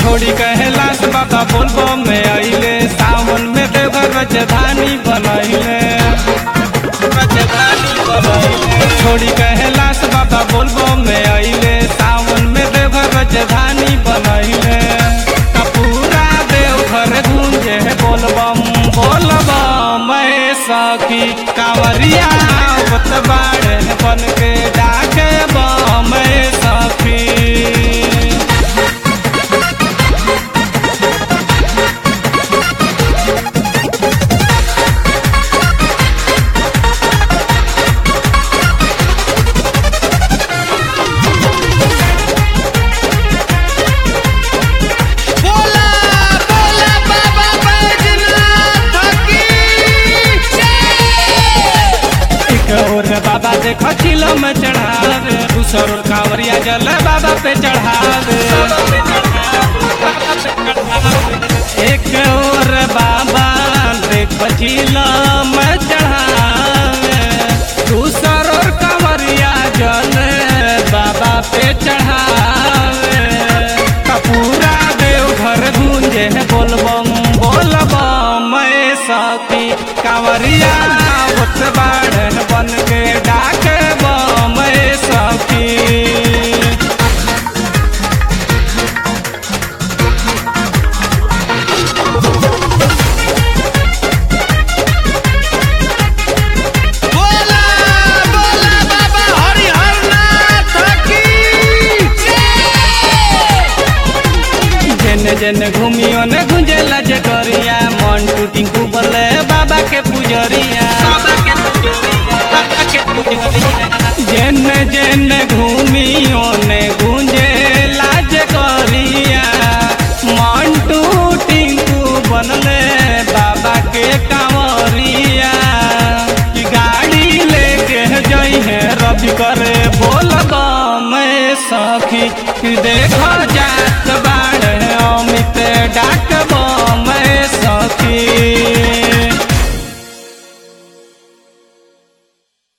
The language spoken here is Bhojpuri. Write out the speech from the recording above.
छोड़ी कैलाश बाबा बोलबो में अइले सावन में देवघर राजधानी बनैले राजधानी बनैले छोड़ी कैलाश बाबा बोलबो में अइले सावन में देवघर राजधानी बनैले त पूरा देवघर गूंजे बोलबम बोलबम मैं सखी कांवरिया आवत बाड़े बन के डाके बम मैं सखी बोला बोला बाबा बैजनाथ की जय एक और बाबा देखो चिलो में चढ़ावे दूसर और कांवरिया जल बाबा पे चढ़ावे एक और बाबा देखो चिलो में चढ़ावे दूसर और कांवरिया जल बाबा पे चढ़ावे त पूरा देवघर गूंजे बोलबम बोलबम मैं सखी कांवरिया आवत बाढ़ बन के डाके बम मैं सखी बोला बोला बाबा हरिहरनाथ की जय जेन जेन घूमियो ने गुंजेला जे करिया मन टूटी कुबले बाबा के पुजरिया जेन जेन घूमियो ने गुंजेला जे करिया मन टूटी बनले बाबा के कांवरिया कि गाड़ी लेके जई है रवि करे बोल मैं सखी कि देखो जात बा